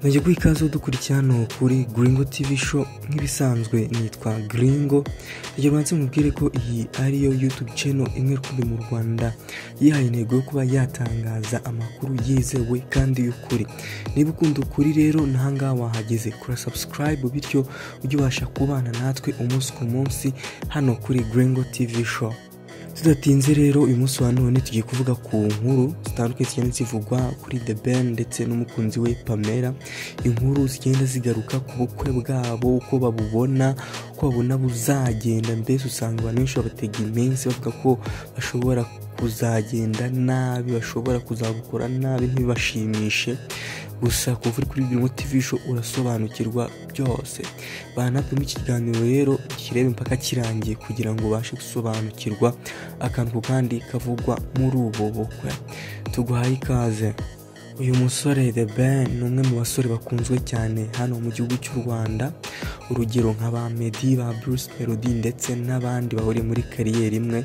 mujye guha ikaze dukurikira hano kuri Gringo TV show nk'ibisanzwe nitwa Gringo rero banze mubwire ko iyi ariyo YouTube channel imwe rukumbi mu Rwanda yihaye intego yo kuba yatangaza amakuru yizewe kandi y'ukuri niba ukunda ukuri rero n'ahangaha wahageze kora subscribe bityo ujye ubasha kubana natwe umunsi ku munsi hano kuri Gringo TV show tudatinze rero uyu munsi wa none tugiye kuvuga ku nkuru zitandukanye zigenda zivugwa kuri The Ben ndetse n'umukunzi we Pamela inkuru zigenda zigaruka ku bukwe bwabo uko babubona uko babona buzagenda mbese usanga abantu benshi babatega iminsi bavuga ko bashobora kuzagenda nabi bashobora kuzabukora nabi ntibibashimishe gusa kuva uri kuri Grimo TV show urasobanukirwa byose banapima ikiganiro rero kirebe impaka kirangiye kugira ngo ubashe gusobanukirwa akantu kandi kavugwa muri ubu bukwe tuguhaye ikaze uyu musore The Ben ni umwe mu basore bakunzwe cyane hano mu gihugu cy'u Rwanda urugero nka ba Meddy ba Bruce Melody ndetse n'abandi bahuriye muri kariyeri imwe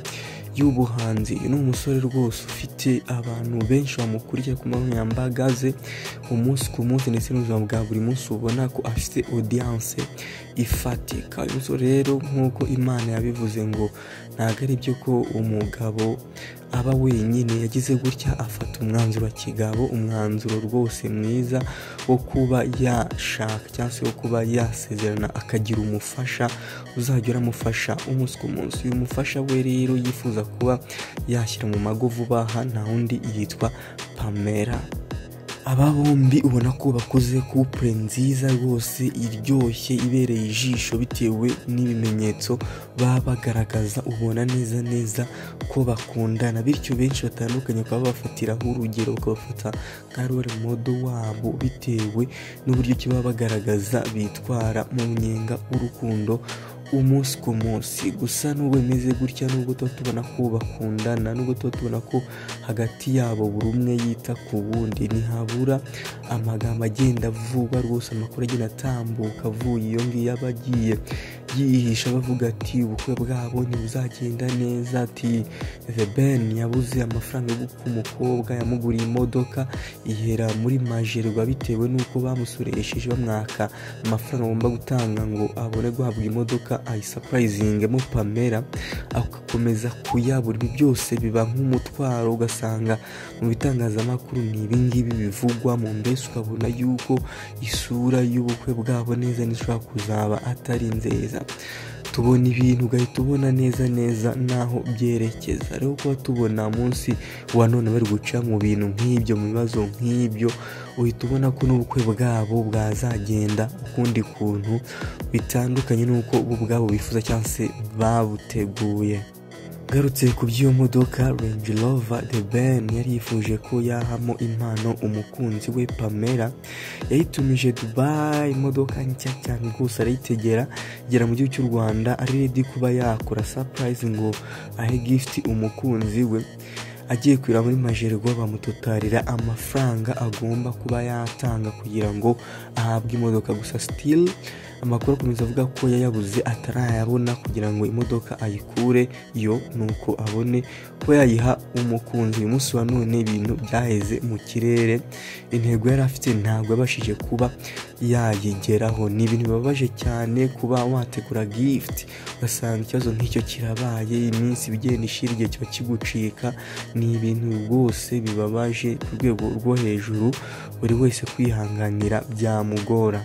y'ubuhanzi ni umusore rwose ufite abantu benshi bamukurikira ku nkoranyambaga ze umunsi ku munsi ndetse n'ubuzima bwa buri munsi ubona ko afite audience ifatika uyu musore rero nk'uko imana yabivuze ngo ntabwo ari byo ko umugabo aba wenyine yagize gutya afata umwanzuro wa kigabo umwanzuro rwose mwiza wo kuba yashaka cyangwa se wo kuba yasezerana akagira umufasha uzajya uramufasha umunsi ku munsi uyu mufasha we rero yifuza kuba yashyira mu mago vuba aha nta wundi yitwa pamela aba bombi ubona ko bakoze couple nziza rwose iryoshye ibereye ijisho bitewe n'ibimenyetso baba bagaragaza ubona neza neza ko bakundana bityo benshi batandukanye bakaba bafatiraho urugero bakabafata nka role model wabo bitewe n'uburyo ki baba bagaragaza bitwara mu nyenga w'urukundo umunsi ku munsi gusa nubwo bimeze gutya nubwo tuba tubona ko bakundana nubwo tuba tubona ko hagati yabo buri umwe yita ku wundi ntihabura amagambo agenda avugwa rwose amakuru agenda atambuka avuye iyo ngiyo aba agiye yihisha bavuga ati ubukwe bwabo ntibuzagenda neza ati the ben yabuze amafaranga yo gukwa umukobwa yamuguriye imodoka ihera muri majerwa bitewe n'uko bamusoresheje bamwaka amafaranga agomba gutanga ngo abone guhabwa imodoka ayisapurayizingemo pamela agakomeza kuyabura ibi byose biba nk'umutwaro ugasanga mu bitangazamakuru ni ibingibi bivugwa mu mbese ukabona yuko isura y'ubukwe bwabo neza n'ishobora kuzaba atari nziza tubona ibintu ugahita ubona neza neza n'aho byerekeza rero kuba tubona munsi wa none bari guca mu bintu nk'ibyo mu bibazo nk'ibyo uhita ubona ko n'ubukwe bwabo bwazagenda ukundi kuntu bitandukanye n'uko bo ubwabo bifuza cyangwa se babuteguye garutse ku by'iyo modoka Range Rover The Ben yari yifuje ko yahamo impano umukunzi we Pamela yayitumije Dubai imodoka nshya cyane rwose arayitegera igera mu gihugu cy'u Rwanda ari ready kuba yakora surprise ngo ahe gift umukunzi we agiye kurira muri majerwa bamutotarira amafaranga agomba kuba yatanga kugira ngo ahabwe imodoka gusa still amakuru akomeza avuga ko yayabuze atarayabona kugira ngo imodoka ayikure yo nuko abone ko yayiha umukunzi uyu munsi wa none ibintu byaheze mu kirere intego yari afite ntabwo yabashije kuba yayigeraho ni ibintu bibabaje cyane kuba wategura gift ugasanga ikibazo nk'icyo kirabaye iminsi ibigenda ishira igihe kiba kigucika ni ibintu rwose bibabaje ku rwego rwo hejuru buri wese kwihanganira byamugora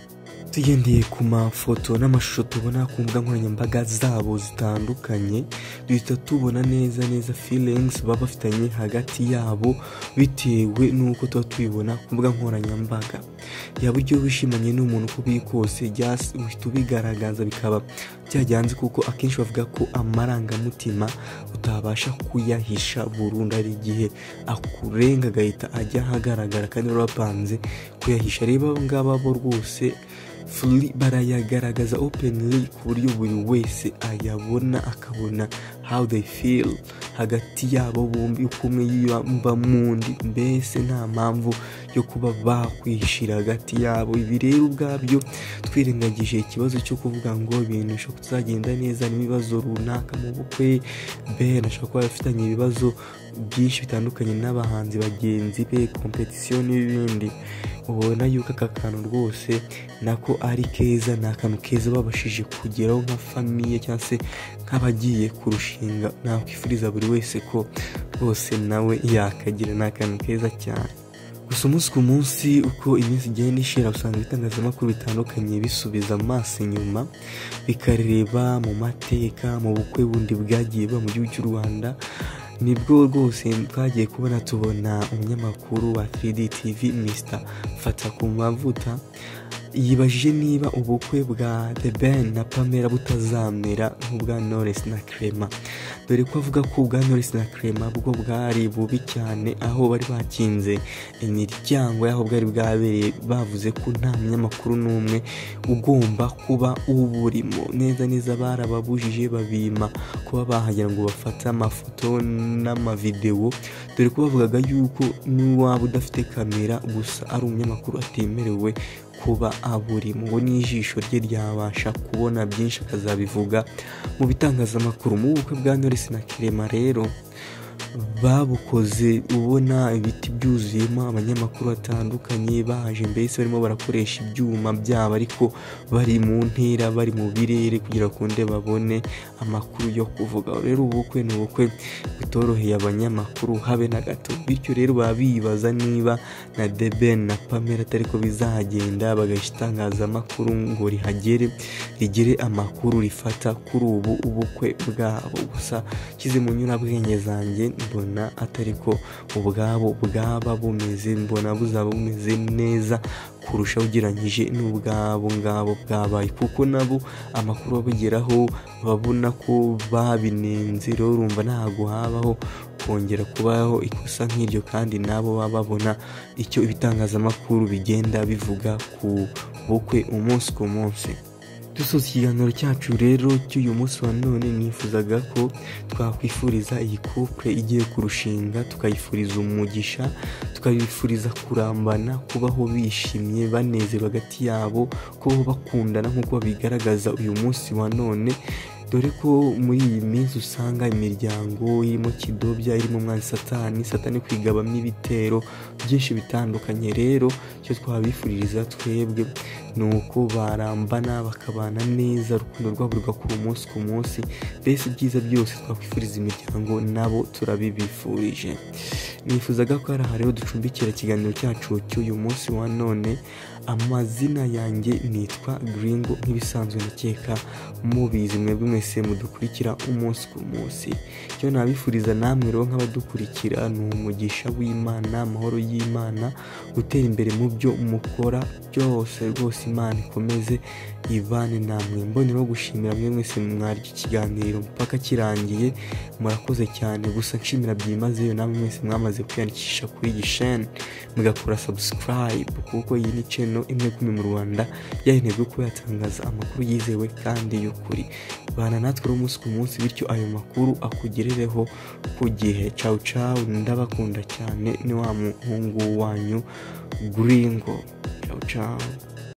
tugendeye ku mafoto n'amashusho tubona ku mbuga nkoranyambaga zabo zitandukanye duhita tubona neza neza feelings baba bafitanye hagati yabo bitewe n'uko tuba tubibona ku mbuga nkoranyambaga yaba ujya wishimanye n'umuntu uko biri kose uhita ubigaragaza bikaba byajyanze kuko akenshi bavuga ko amarangamutima utabasha kuyahisha burundu ari igihe akurenga agahita ajya ahagaragara kandi urapanze kuyahisha reba ngaba bo rwose furi barayagaragaza openly ku buryo buri wese ayabona akabona how they feel hagati yabo bombi uko umwe yiyumva mu mbese nta mpamvu yo kuba bakwishira hagati yabo ibi rero ubwabyo twirengagije ikibazo cyo kuvuga ngo ibintu bishobora kutazagenda neza n'ibibazo runaka mu bukwe ben ashobora kuba afitanye ibibazo byinshi bitandukanye n'abahanzi bagenzi be kompetisiyo n'ibindi ubona yuko aka kantu rwose nako ari keza ni akantu keza babashije kugeraho nka famiye cyangwa se nk'abagiye kurushinga nakwifuriza buri wese ko rwose nawe yakagira ni akantu keza cyane gusa umunsi ku munsi uko iminsi igenda ishira usanga ibitangazamakuru bitandukanye bisubiza amaso inyuma bikareba mu mateka mu bukwe bundi bwagiye buba mu gihugu cy'u rwanda nibwo rwose twagiye kubona tubona umunyamakuru wa 3D TV Mr Fatakumavuta yibajije niba ubukwe bwa The Ben na Pamela butazamera nk'ubwa Knowless na Clement dore ko avuga ko ubwa Knowless na Clement bwo bwari bubi cyane aho bari bakinze imiryango y'aho bwari bwabereye bavuze ko nta munyamakuru n'umwe ugomba kuba uburimo neza neza barababujije babima kuba bahagera ngo bafate amafoto n'amavidewo dore ko bavugaga yuko n'uwaba udafite kamera gusa ari umunyamakuru atemerewe kuba aburimo ngo n'ijisho rye ryabasha kubona byinshi akazabivuga mu bitangazamakuru mu bukwe bwa Knowless na Kirema rero babukoze ubona ibiti byuzuyemo abanyamakuru batandukanye baje mbese barimo barakoresha ibyuma byabo ariko bari mu ntera bari mu birere kugira ngo babone amakuru yo kuvuga rero ubukwe ni ubukwe bitoroheye abanyamakuru habe na gato bityo rero baba bibaza niba na deben na pamela atari ko bizagenda bagahisha itangazamakuru ngo rihagere rigire amakuru rifata kuri ubu ubukwe bwabo gusa nshyize mu nyurabwenge zanjye mbona atari ko ubwabo bwaba bumeze mbona buzaba bumeze neza kurusha ugereranyije n'ubwabo ngabo bwabaye kuko nabo amakuru babugeraho babona ko babinenze rero urumva ntabwo habaho kongera kubaho ikosa nk'iryo kandi nabo baba babona icyo ibitangazamakuru bigenda bivuga ku bukwe umunsi ku munsi dusoza ikiganiro cyacu rero cy'uyu munsi wa none nifuzaga ko twakwifuriza iyi couple igiye kurushinga tukayifuriza umugisha tukayifuriza kurambana kubaho bishimye banezerwa hagati yabo kubaho bakundana nk'uko babigaragaza uyu munsi wa none dore ko muri iyi minsi usanga imiryango irimo kidobya irimo umwana satani satani kwigabamo ibitero byinshi bitandukanye rero icyo twabifuririza twebwe ni uko barambana bakabana neza urukundo rwabo rugakura umunsi ku munsi mbese ibyiza byose twakwifuriza imiryango nabo turabibifurije nifuzaga ko hari aha rero ducumbikira ikiganiro cyacu cy'uyu munsi wa none amazina yanjye nitwa giringo nk'ibisanzwe nakeka mubizi mwebwe mwese mudukurikira umunsi ku munsi icyo nabifuriza namwe rero nk'abadukurikira ni umugisha w'imana amahoro y'imana gutera imbere mu byo mukora byose rwose imana ikomeze ibane namwe mboneraho gushimira mwe mwese mwarya ikiganiro mpaka kirangiye murakoze cyane gusa nshimira byimazeyo namwe mwese mwamaze kwiyandikisha kuri iyi sheni mugakora sabusikarayibu kuko iyi ni channel imwe kumi mu rwanda yahenejwe kuba yatangaza amakuru yizewe kandi y'ukuri bana natwe rero umunsi ku munsi bityo ayo makuru akugerereho ku gihe cawu cawu ndabakunda cyane ni wa muhungu wanyu guringo cawu cawu